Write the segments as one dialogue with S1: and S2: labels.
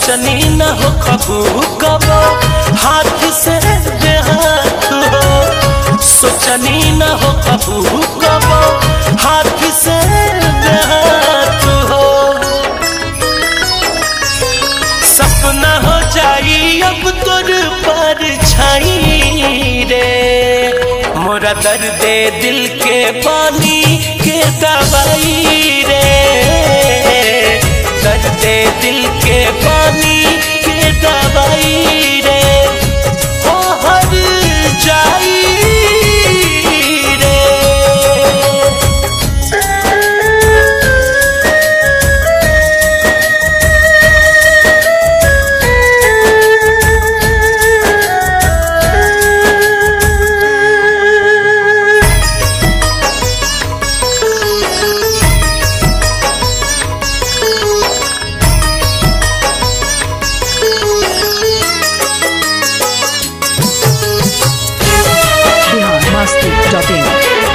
S1: सोचनी न हो खबू कबो हाथ से देहात हो सोचनी न हो खबू कबो हाथ से देहात हो सपना हो जाई अब तोर पर छाई रे मोरा दर्द दिल के पानी के दवाई रे दर्द दिल के पानी के दवाई रे हो हर जाई रे
S2: बिहार मस्ती डॉट इन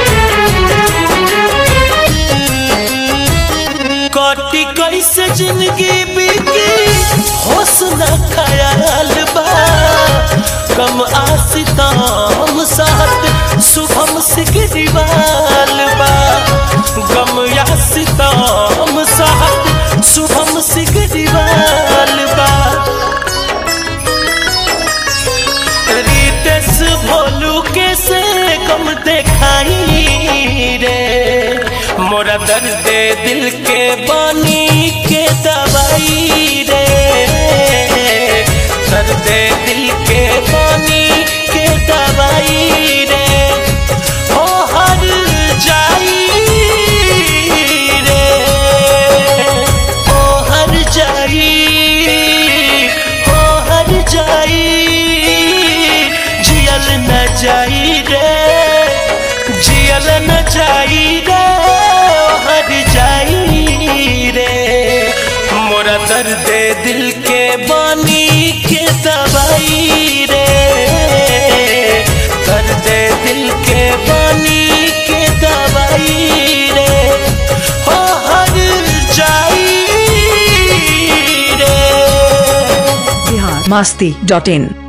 S1: कटी कैसे जिंदगी बीती होश न ख्याल बा कम आसिताम साथ शुभम सिगरीवाल बा गम यासिताम साथ शुभम सिगरीवाल बा रितेश भोलू के से कम देखाई रे मोरा दर्द दिल के बानी के दवाई रे दर्द दिल के बानी के दवाई रे हो हर जाई रे हो हर जाई हो हर जाई जियल न जाई रे जियल न जाई रे ओ हर जाई रे मोरा दर्द दिल के बानी के दवाई रे दर्द दिल के बानी के दवाई रे हो हर जाई रे
S2: बिहार मस्ती डॉट इन